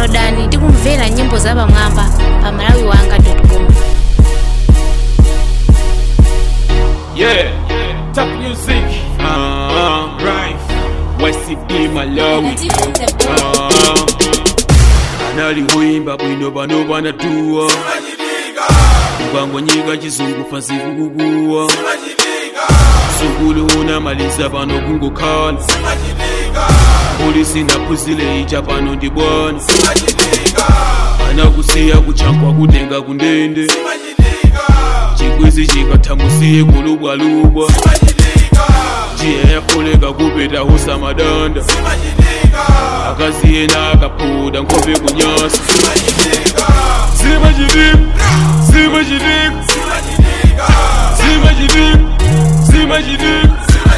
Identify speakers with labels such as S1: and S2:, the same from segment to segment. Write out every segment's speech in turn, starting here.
S1: downloadani ndi kumvera nyimbo zapamwamba pa malawi wanga com
S2: Yeah, top music. Uh, right. YCB Malawi. Uh, analiwimba bwino bano banatuwa ukangonyika chizungu fansi kukukuwa sukulu unamaliza pano kungokhala polisi naphuzile icha pano ndi bwana anakusiya kuchankwa kutenga kundende chikwizi chikathambusiye kulubwalubwa jiya yafoleka kupeta husamadanda akazi yena akaphuda nkhope kunyasa simachitika simachitika simachitika simachitika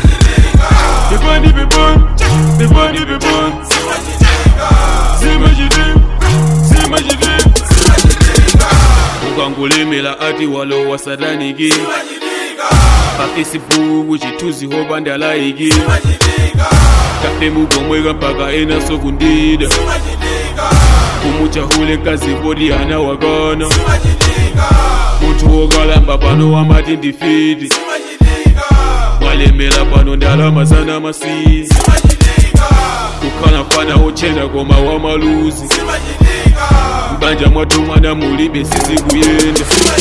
S2: pepani pepani pepani pepani simachitika simachitika ukangolemela ati walowa sataniki pa facebook chithunzi hopa ndalayiki kafe mugomweka mpaka enaso kundida kumuchahule nkazi poti ana wakana munthu wokalamba pano wamati ndifiti mwalemela pano ndalama zana masizi kukhala mfana ochena koma wamaluzi mbanja mwathu mwana mulibe sizikuyenda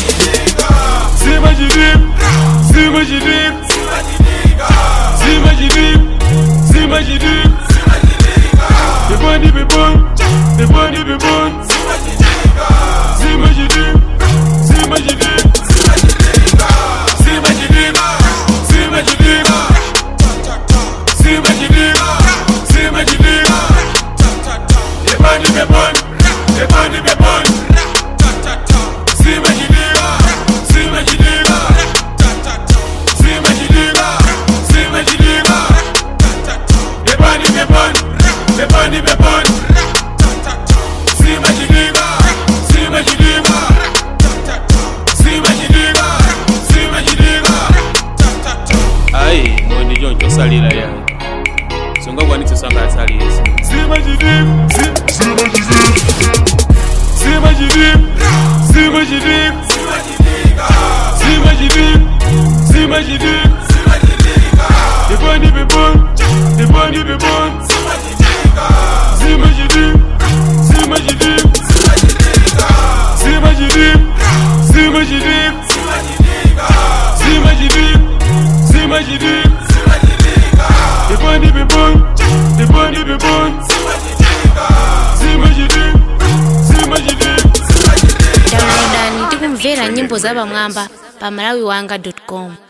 S2: simachitika simachitika simachitika simachitika pepani pepani pepani pepani simachitika simachitika simachitika simachitika simachitika simachitika pepani pepani pepani pepani simachitika simachitika simachitika simachitika pepani pepani pepani pepani simachitika simachitika simachitika simachitika ayi ngondi choncho salira yani singakwanitse sangasalisa simachitika simachitika simachitika simachitika simachitika pepani pepani pepani pepani simachitika simachitika simachitika simachitika simachitika simachitika pepani pepani pepani pepani simachitika simachitika
S1: downloadani ndi kumvera nyimbo zapamwamba pa malawi wanga com